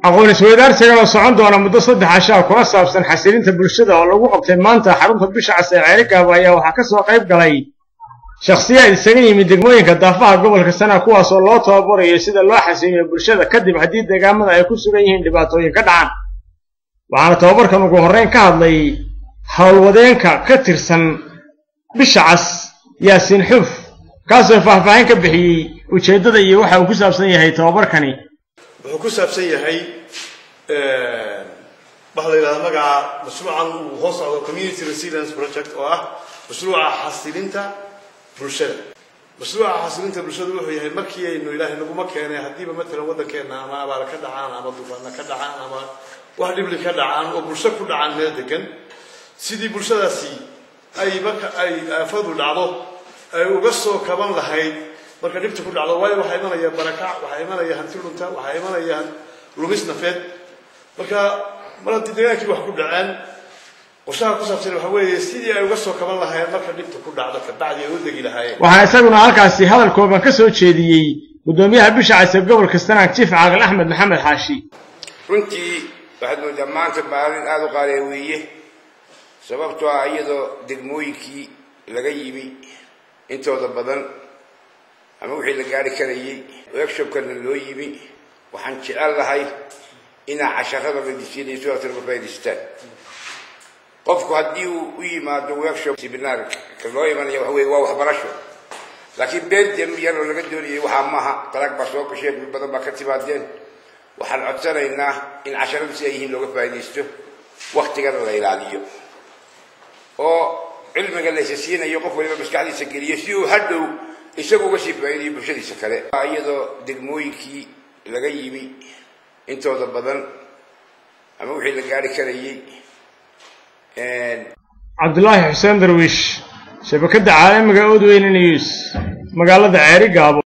aqoon isweydaarsigan oo socon doona muddo saddex cashaa kuna saabsan xasilinta bulshada oo lagu qabtay maanta xarunta bisha cas ee ceerigaaba ayaa waxaa ka soo qayb galay shakhsiyaad isaga yimid degmooyinka daafaha gobolka sana kuwaas oo loo tababarayo sida loo xasiliyo bulshada kadib haddii deegaamada ay ku sugan yihiin dhibaatooyin ka dhacaan waxaana tababarkan ugu horrayn ka hadlay howlwadeenka ka tirsan bisha cas yaasiin xuuf kaasoo faahfaahin ka bixiyey ujeeddada iyo waxa uu ku saabsan yahay tababarkani wuxuu ku saabsan yahay waxa la yidhahda magaca mashruucan uu hoos socdo community resilience project oo ah mashruuca xasilinta bulshada mashruuca xasilinta bulshada wuxuu yahay markii aynu ilaahay naguma keenay haddiiba matalan waddankeena ama abaar ka dhacaan ama dufaana ka dhacaan ama wax dhibli ka dhacaan oo bulsho ku dhacaan meel degan sidii bulshadaasi ay marka ay aafadu dhacdo ay uga soo kaban lahayd marka dhibta ku dhacdo waayo waxaa imanaya barakac waxaa imanaya hanti lunta waxaa imanaya lumis nafeed marka mar haddii degaankii wax ku dhaceen qorshaha ku saabsan waxa weeye sidii ay uga soo kaban lahaayeen marka dhibta ku dhacdo kabacdi ay u degi lahaayeen waxaa isaguna halkaasi hadal kooban ka soo jeediyey guddoomiyaha bisha cas ee gobolka sanaag jiif caaqil axmed maxamed xaashi runtii waxaad moodaa maanta maalin aada u qaaliya weeye sababtoo ah iyadoo degmooyinkii laga yimi intooda badan ama wixii la gaari karayay workshopkana loo yimi waxaan jecel lahay inaa casharada la disiinaya sidaas laga faa'idaystaan qofku haddii uu u yimaado workshop seminar loo imanaya waxa weye waa waxbarasho laakiin been dem yar oo laga doonayay waxaa maaha talag baa soo gasheen dul badan baa ka timaadeen waxaan codsanaynaa in casharadu si ay yihiin looga faa'iidaysto waktigana la ilaaliyo oo cilmiga laysa siinayo qof waliba maskaxdiisa geliyo si uu hadhow isagu uga sii faa'iidayo bulshadiisa kale iyadoo degmooyinkii laga yimi intooda badan ama wixii la gaari karayay cabdulaahi xuseen darwiish shabakadda caalamiga odweyne news magaalada ceeri gaabo